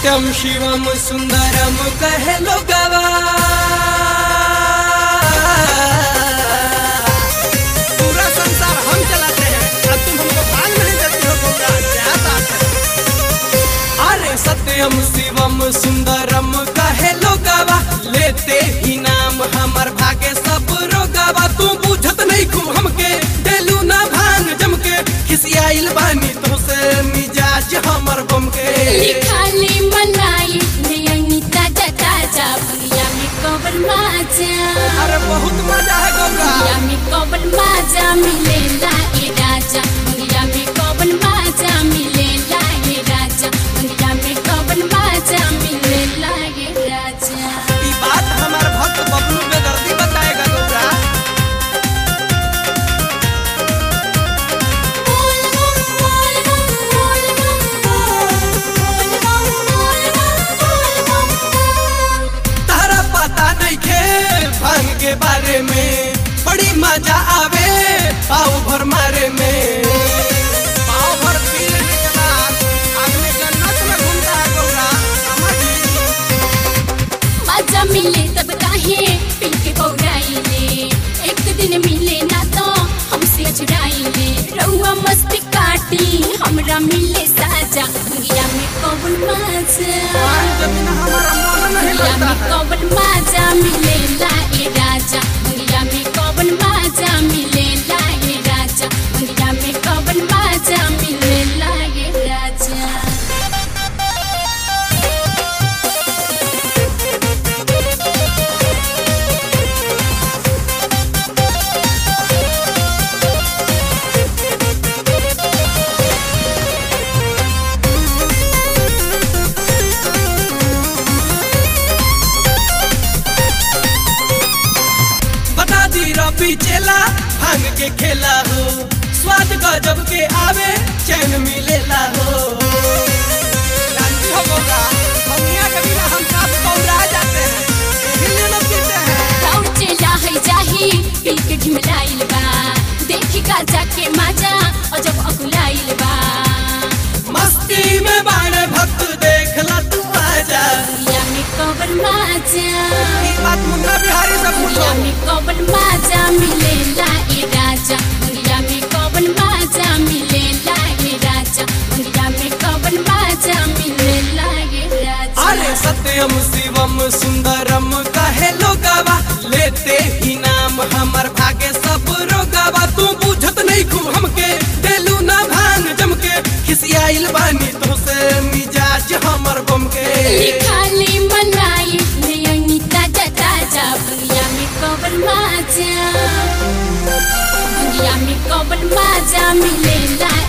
सत्यम शिवम सुंदरम कहे लोगवा पूरा संसार हम चलाते हैं और तुम हमको भाग नहीं देती हो गौरा क्या बात है अरे सत्यम शिवम सुंदरम कहे लोगवा लेते ही नाम हमर भागे सब रोगवा तू बुझत नहीं खू हमके डेलू ना भांग जमके खिसियाइल बानी तो से मिजाज हमर बम के लिखाले मलाई नयनी ताजा ताजा भैया में कवन माजा अरे बहुत मजा है गौरा भैया में कवन माजा मिलेला ए राजा भैया में कवन माजा मिलेला ए राजा भैया में कवन माजा मिलेला ए राजा ई बात हमार भक्त बबलू में दर्दी बताएगा गौरा बोल बम बोल बम बोल बम बोल बम बोल बम बोल बम तारा पता नहीं खे भांग के बारे में बड़ी मजा आवे पाव भर मारे में पाव भर पी लेने के बाद आदमी जन्नत में घूमता है गौरा समझ मजा मिले तब काहे पी के पौराइले एक दिन मिले ना तो हमसे अछुराइले रउआ मस्ती काटी हमरा मिले साजा दुनिया में कौन मजा जमीन हमारा मन नहीं दुनिया लगता में कौन मजा मिलेला ए राजा दुनिया में कौन मजा मिलेला ए राजा दुनिया में कौन मजा मिलेला ए राजा बता दी रबी चेला भांग के खेला हो स्वाद गजब के आवे चैन मिलेला हो जानती हो गौरा दुनिया के बिना हम सब गौरा जाते हैं इसीलिए न पीते हैं राउचे लाहै जाही पी के ढिमलाइल बा देखी का जाके माजा अजब अकुलाइल बा मस्ती में बाणे भक्त देखला तू आजा दुनिया में कवन माजा ये बात मुन्ना बिहारी से पूछो दुनिया में कवन माजा मिलेला ए राजा दुनिया में कवन माजा मिलेला ए राजा दुनिया में कवन माजा मिलेला ए राजा अरे सत्यम शिवम सुंदरम कहे लोगवा लेते ही नाम हमर भागे सब रोगवा तू बुझत नहीं खू हमके डेलू ना भांग जमके खिसियाइल बानी तो से मिजाज हमर बम के लिखाले मलाई नयनी ताजा ताजा दुनिया में कवन माजा दुनिया में कवन माजा मिलेला